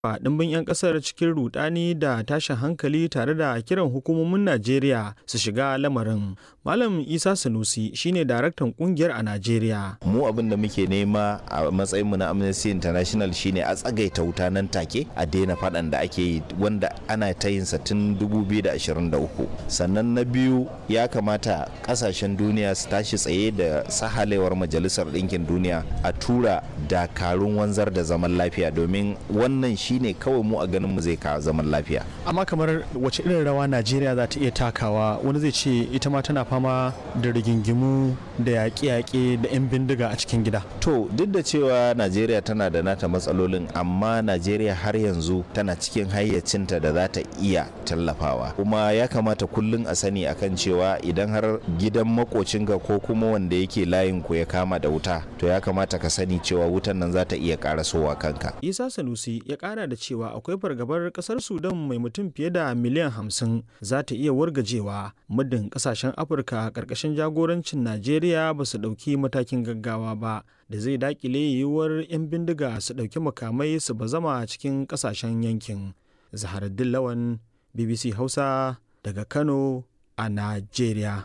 a ɗimbin 'yan ƙasar cikin rudani da tashin hankali tare da kiran hukumomin Najeriya su shiga lamarin. Malam Isa Sanusi shine daraktan kungiyar a Najeriya. Mu abin da muke nema a matsayinmu na Amnesty International shine a tsagaita wuta nan take a daina faɗan da ake yi wanda ana ta yin sa tun 2023. Sannan na biyu ya kamata ƙasashen duniya su tashi tsaye da sahalewar Majalisar Ɗinkin Duniya a tura dakarun wanzar da zaman lafiya domin wannan shi shine kawai mu a ganin mu zai kawo zaman lafiya. Amma kamar wace irin rawa Najeriya za ta iya takawa wani zai ce ita ma tana fama da rigingimu da yaƙe-yaƙe da 'yan bindiga a cikin gida. To duk da cewa Najeriya tana da nata matsalolin amma Najeriya har yanzu tana cikin hayyacinta da za ta iya tallafawa. Kuma ya kamata kullum a sani akan cewa idan har gidan makocinka ko kuma wanda yake layin ku ya kama da wuta to ya kamata ka sani cewa wutan nan za ta iya karasowa kanka. Isa Sanusi ya kara da cewa akwai fargabar kasar sudan mai mutum fiye da miliyan hamsin za ta iya wargajewa muddin kasashen afirka karkashin jagorancin najeriya ba su ɗauki matakin gaggawa ba da zai dakile yiwuwar 'yan bindiga su ɗauki makamai su bazama cikin kasashen yankin zaharaddin lawan bbc hausa daga kano a najeriya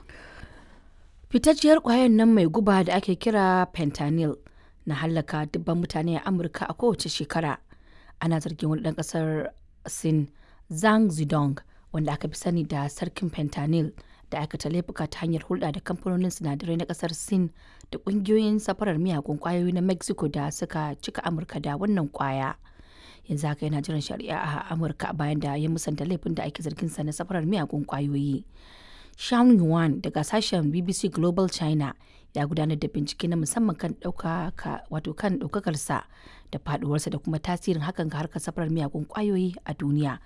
fitacciyar kwayar nan mai guba da ake kira fentanyl na hallaka dubban mutane a amurka a kowace shekara ana zargin wani ɗan ƙasar sin zhang zidong wanda aka fi sani da sarkin fentanyl da aikata laifuka ta hanyar hulɗa da kamfanonin sinadarai na ƙasar sin da ƙungiyoyin safarar miyagun ƙwayoyi na mexico da suka cika amurka da wannan ƙwaya yanzu haka yana jiran shari'a a amurka bayan da ya musanta laifin da ake zargin sa na safarar miyagun ƙwayoyi Sean Yuan daga sashen BBC Global China ya gudanar da bincike na musamman kan ɗaukaka wato kan ɗaukakarsa da faduwarsa da kuma tasirin hakan ga harkar safarar miyagun ƙwayoyi a duniya.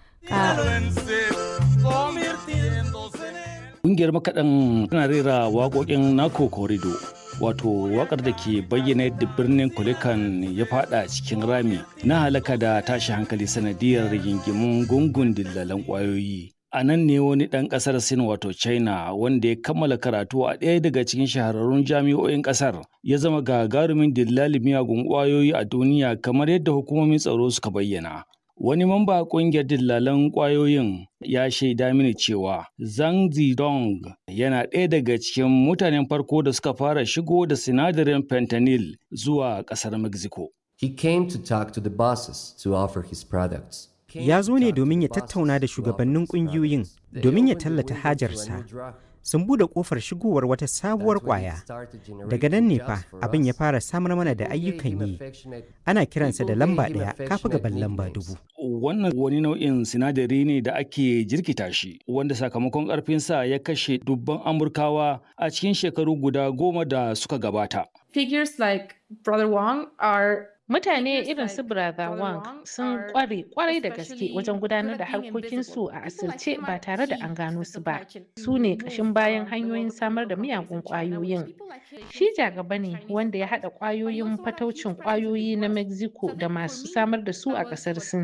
Ƙungiyar makaɗan tana rera waƙoƙin Nako Korido wato waƙar da ke bayyana yadda birnin Kulikan ya fada cikin rami na halaka da tashi hankali sanadiyar rigingimun gungun dillalan ƙwayoyi. a nan ne wani ɗan ƙasar sin wato china wanda ya kammala karatu a ɗaya daga cikin shahararrun jami'o'in ƙasar ya zama gagarumin dillali miyagun ƙwayoyi a duniya kamar yadda hukumomin tsaro suka bayyana wani mamba a ƙungiyar dillalan ƙwayoyin ya shaida mini cewa zhang zidong yana ɗaya daga cikin mutanen farko da suka fara shigo da sinadarin fentanyl zuwa ƙasar mexico He came to talk to the bosses to offer his products. ya zo ne domin ya tattauna da shugabannin kungiyoyin domin ya tallata hajarsa sun bude kofar shigowar wata sabuwar kwaya daga nan ne fa abin ya fara samar mana da ayyukan yi ana kiransa da lamba ɗaya kafa gaban lamba dubu wannan wani nau'in sinadari ne da ake jirkita shi wanda sakamakon ƙarfinsa ya kashe dubban amurkawa a cikin shekaru guda goma da suka gabata Figures like Brother Wong are Mutane irin su Brother Wang sun kware kwarai da gaske wajen gudanar da harkokinsu a asirce ba tare da an gano su ba. Su ne ƙashin bayan hanyoyin samar da miyagun ƙwayoyin. Shi jagaba ne wanda ya haɗa ƙwayoyin fataucin ƙwayoyi na Mexico da masu samar da su a ƙasar Sin.